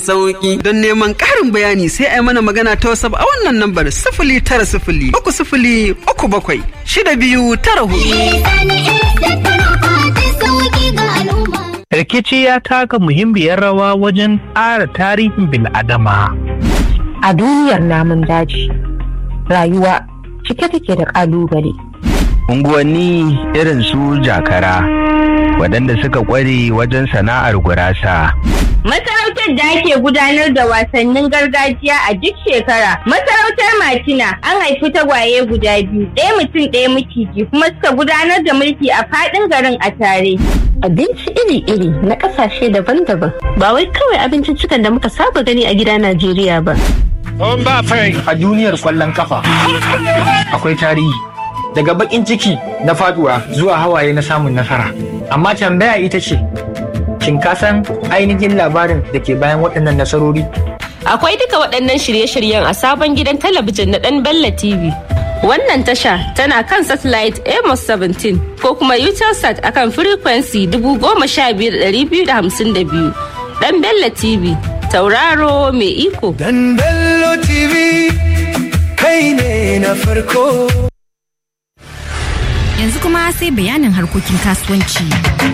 sauki don neman ƙarin bayani sai a yi mana magana ta wasap a wannan lambar sifili tara sifili uku sifili uku bakwai shida biyu tara hudu. Rikici ya taka muhimmiyar rawa wajen ƙara tarihin bil'adama. A duniyar namun daji, rayuwa cike take da ƙalubale. Unguwanni irin su jakara, waɗanda suka ƙware wajen sana'ar gurasa. Masarautar da ake gudanar da wasannin gargajiya a duk shekara. Masarautar Matina an haifi tagwaye guda biyu, ɗaya mutum ɗaya maciji kuma suka gudanar da mulki a faɗin garin a tare. Abinci iri-iri na ƙasashe daban-daban ba wai kawai abincin cikan da muka saba gani a gida Najeriya ba. A duniyar kwallon kafa akwai tarihi daga bakin ciki na faduwa zuwa hawaye na samun nasara. Amma tambaya ita ce, shin ka san ainihin labarin da ke bayan waɗannan nasarori? Akwai duka waɗannan shirye-shiryen a sabon gidan talabijin na ɗan Bella TV. Wannan tasha tana kan satellite Amos 17 ko kuma Utelsat akan frequency 15252. Ɗan Bella TV, tauraro mai iko. Dan Bello TV, kai ne na farko. Yanzu kuma sai bayanin harkokin kasuwanci.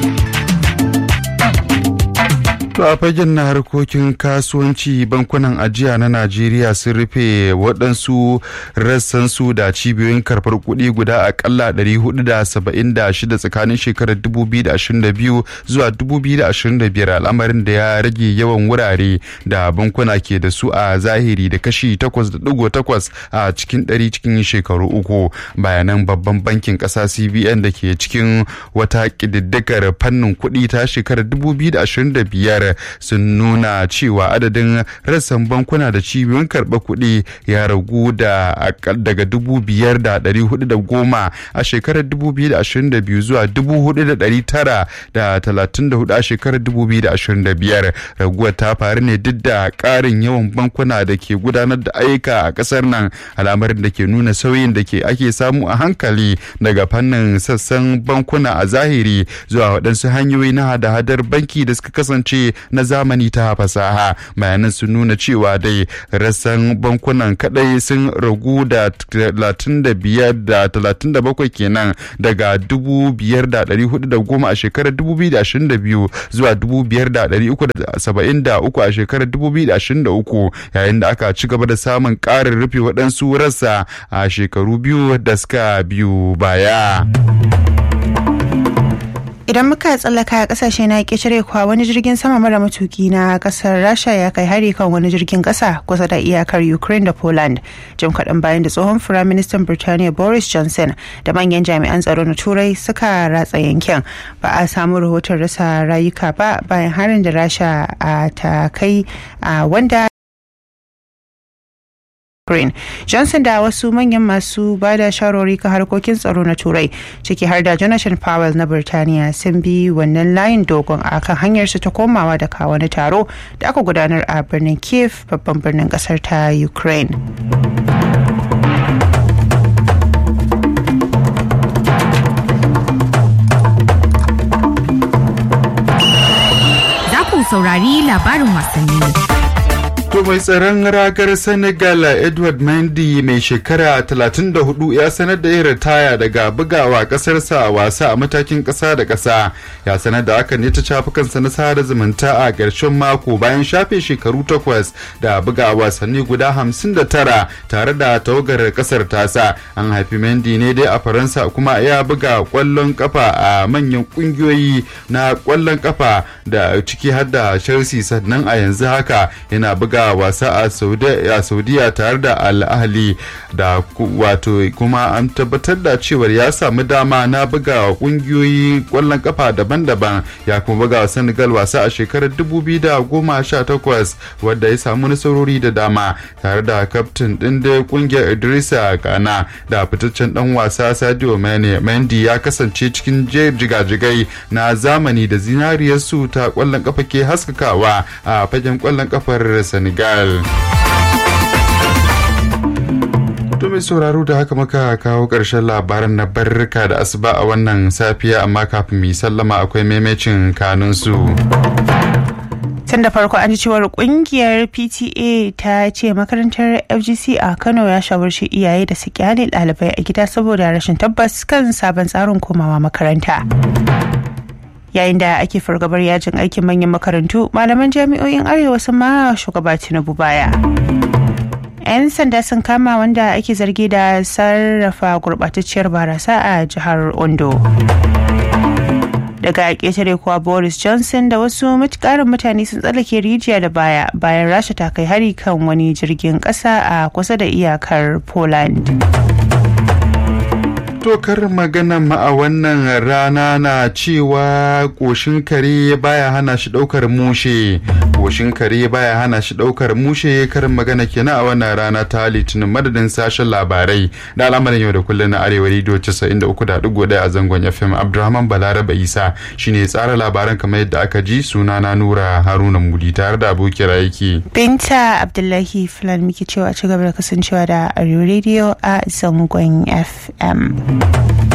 To a fagen na harkokin kasuwanci bankunan ajiya na Najeriya sun rufe waɗansu rassansu da cibiyoyin karɓar kuɗi guda akalla 476 tsakanin shekarar 2022 zuwa 2025 al'amarin da ya rage yawan wurare da bankuna ke da su a zahiri da kashi 8.8 a cikin ɗari cikin shekaru uku bayanan babban bankin ƙasa CBN da ke cikin wata ƙididdigar fannin kuɗi ta shekarar 2025 sun nuna cewa adadin rassan bankuna da cibiyoyin karɓar kuɗi ya ragu da daga dubu biyar da ɗari hudu da goma a shekarar dubu biyu da ashirin da biyu zuwa dubu hudu da ɗari tara da talatin da hudu a shekarar dubu biyu da ashirin da biyar raguwar ta faru ne duk da ƙarin yawan bankuna da ke gudanar da ayyuka a ƙasar nan al'amarin da ke nuna sauyin da ke ake samu a hankali daga fannin sassan bankuna a zahiri zuwa waɗansu hanyoyi na hada-hadar banki da suka kasance na zamani ta fasaha bayanan sun nuna cewa dai rassan bankunan kadai sun ragu da 35 da 37 kenan daga 5,410 a shekarar 2022 zuwa 5,373 a shekarar 2023 yayin da aka ci gaba da samun ƙarin rufe waɗansu rassa a shekaru biyu da suka biyu baya. idan muka tsallaka a kasashe na ƙetare kuwa wani jirgin sama mara matuki na kasar rasha ya kai hari kan wani jirgin ƙasa kusa da iyakar ukraine da poland jim kaɗan bayan da tsohon firaministan birtaniya boris johnson da manyan jami'an tsaro na turai suka ratsa yankin ba a samu rahoton rasa rayuka ba bayan harin da rasha ta kai wanda Ukraine. Johnson da wasu manyan masu ba da sharori kan harkokin tsaro na Turai ciki har da Jonathan Powell na Birtaniya sun bi wannan layin dogon a kan hanyarsu ta komawa da kawo wani taro da aka gudanar a birnin Kiev babban birnin kasar ta Ukraine. Za ku saurari labarin wasanni. To mai tsaron ragar Senegal Edward Mendy mai shekara 34 ya sanar da yin ritaya daga bugawa kasarsa a wasa a matakin kasa da kasa. Ya sanar da hakan ne ta shafukansa na sada zumunta a ƙarshen mako bayan shafe shekaru takwas da buga wasanni guda 59 tare da tawagar kasar tasa. An haifi Mendy ne dai a Faransa kuma ya buga kwallon kafa a manyan kungiyoyi na kwallon kafa da ciki har da Chelsea sannan a yanzu haka yana buga wasa a saudiya tare da al'ahli da wato kuma an tabbatar da cewar ya samu dama na buga kungiyoyi kwallon kafa daban-daban ya kuma buga wa senegal wasa a shekarar 2018 wadda ya samu nasarori da dama tare da kaftin din da kungiyar idrisa gana da fitaccen dan wasa sadio mane mendy ya kasance cikin jigajigai na zamani da zinariyarsu ta kwallon kafa ke haskakawa a fagen kwallon kafar senegal Senegal. To mai sauraro da haka muka kawo ƙarshen labaran na barrika da asuba a wannan safiya amma kafin mu sallama akwai maimacin kanunsu. tun da farko an ji cewar kungiyar pta ta ce makarantar fgc a kano ya shawarci iyaye da su kyale ɗalibai a gida saboda rashin tabbas kan sabon tsarin komawa makaranta yayin da ake fargabar yajin aikin manyan makarantu malaman jami'o'in arewa sun ma shugaba tinubu baya 'yan sanda sun kama wanda ake zargi da sarrafa gurɓatacciyar barasa a jihar ondo daga ƙetare kuwa boris johnson da wasu ƙarin mutane sun tsallake rijiya da baya bayan rasha ta kai hari kan wani jirgin ƙasa a kusa da iyakar poland tokar magana ma a wannan rana na cewa ƙoshin kare baya hana shi ɗaukar mushe ƙoshin kare baya hana shi ɗaukar mushe karin magana kenan a wannan rana ta litinin madadin sashen labarai da al'amarin yau da kullum na arewa rediyo 93.1 a zangon fm abdulrahman balaraba isa shine tsara labaran kamar yadda aka ji suna na nura haruna mudi tare da abokiyar aiki binta abdullahi fulani muke cewa ci gaba da kasancewa da arewa rediyo a zangon fm